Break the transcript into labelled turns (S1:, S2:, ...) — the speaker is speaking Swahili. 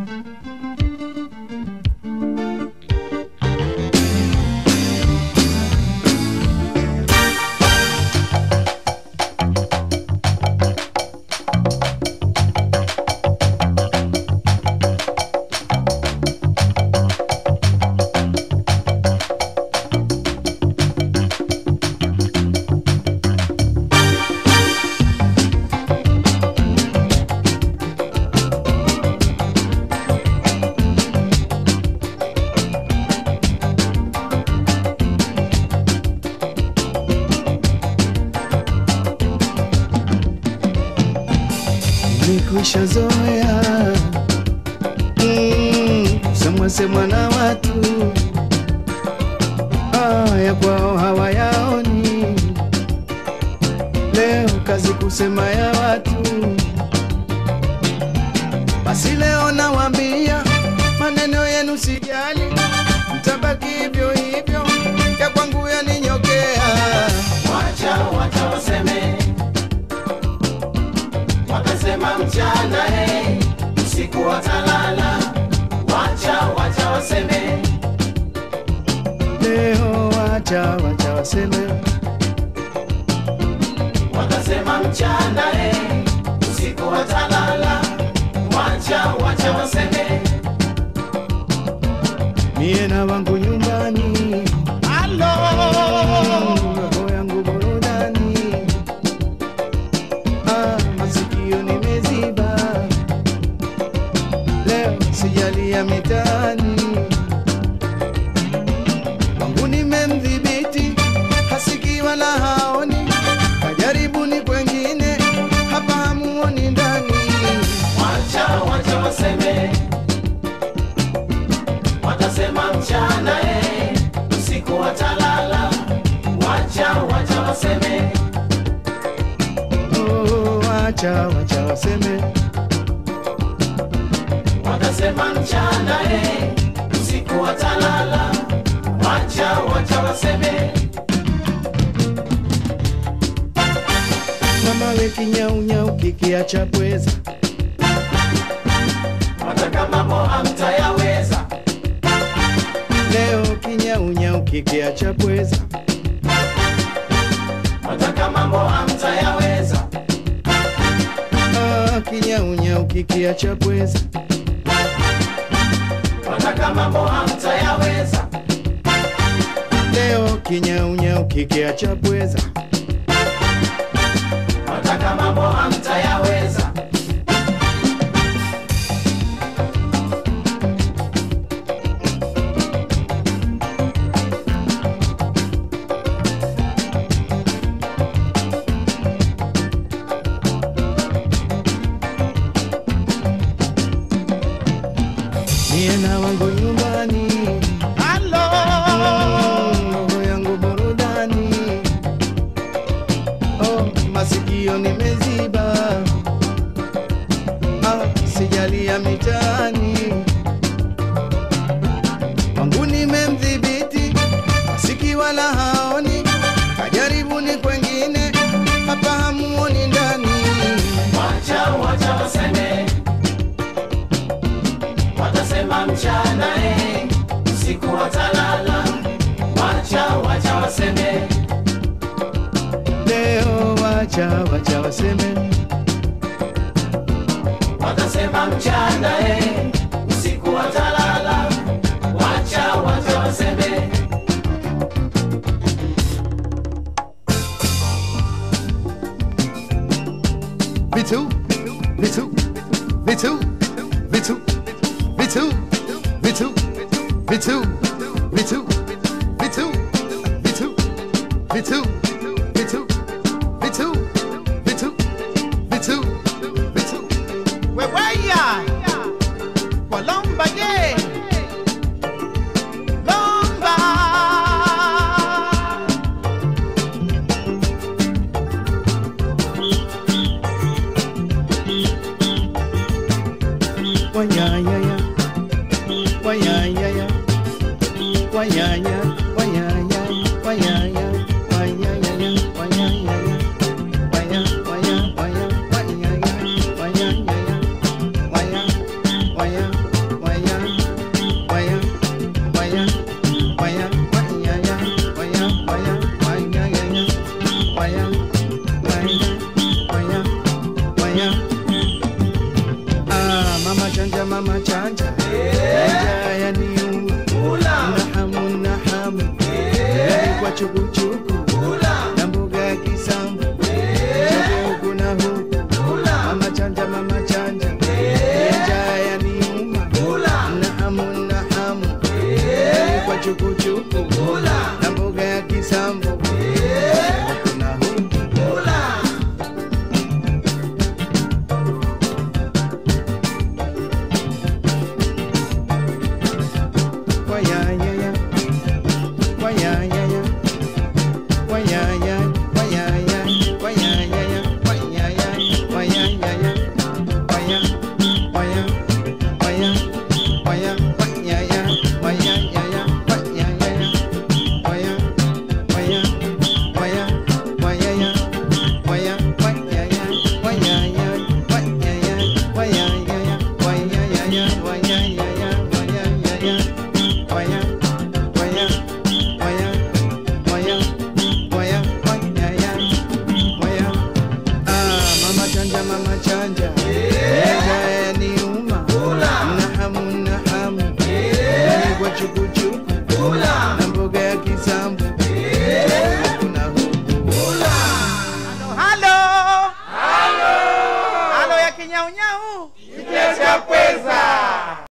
S1: nimekwisha zoea mm, semwa semwa na watu ah, ya kwao hawayaoni. Leo kazi kusema ya watu, basi leo nawaambia maneno yenu sijali, mtabaki hivyo hivyo, ya kwangu yaninyokea.
S2: Wacha wacha waseme, watasema mchana hey, usiku watalala. Wacha wacha waseme,
S1: Leo wacha wacha waseme,
S2: watasema mchana hey, usiku watalala. Wacha wacha waseme,
S1: mie na wangu nyumbani roho yangu burudani, ah, masikio nimeziba, leo sijalia mitaani, wangu nimemdhibiti, hasikii wala haoni, kajaribuni kwengine, hapa hamuoni ndani.
S2: wacha wacha waseme, watasema mchana hey, usiku watalala. Wacha wacha waseme,
S1: Oh, wacha wacha waseme,
S2: watasema mchana hey, usiku watalala. Wacha wacha waseme,
S1: mama we kinyaunyau kikiacha pweza
S2: wataka mambo hamtayaweza.
S1: leo kinyaunyau kikiacha pweza
S2: Wataka mambo hamtayaweza.
S1: ah, kinyaunyau kikiacha pweza
S2: Wataka mambo hamtayaweza.
S1: leo kinyaunyau kikiacha pweza
S2: Wataka mambo hamtayaweza.
S1: mie na wangu nyumbani roho yangu burudani oh, masikio nimeziba ah, sijalia mitaani wangu nimemdhibiti asiki wala haoni kajaribuni kwengine hapa hamuoni ndani
S2: Wacha wacha waseme, watasema mchana eh, usiku watalala. Wacha wacha waseme,
S1: leo wacha wacha waseme
S2: watasema mchana eh, usiku watalala. Wacha wacha waseme,
S1: vitu vitu vitu vitu vitu vitu vitu vitu vitu vitu vitu vitu vitu vitu vitu vitu
S3: Weweya Walomba ye Lomba
S1: wanyanyaya wanyanyaya wanyanya wanyanya wanyanya wanyanyaya wanyanyaya wanya wanya wanya wanyanya wanyanyaya wanya wanya mama chanja chanja yaniuma na hamu na hamu Gari kwa chukuchuku na mboga ya kisambu Chogo huku na huku mama chanja mama chanja chanja yaniuma na hamu na hamu Gari kwa chukuchuku na mboga ya kisambu huku na huku Wayayaya, wayayaya, wayaya, wayaya, wayayaya, wayaya, wayayaya, waya, waya, waya,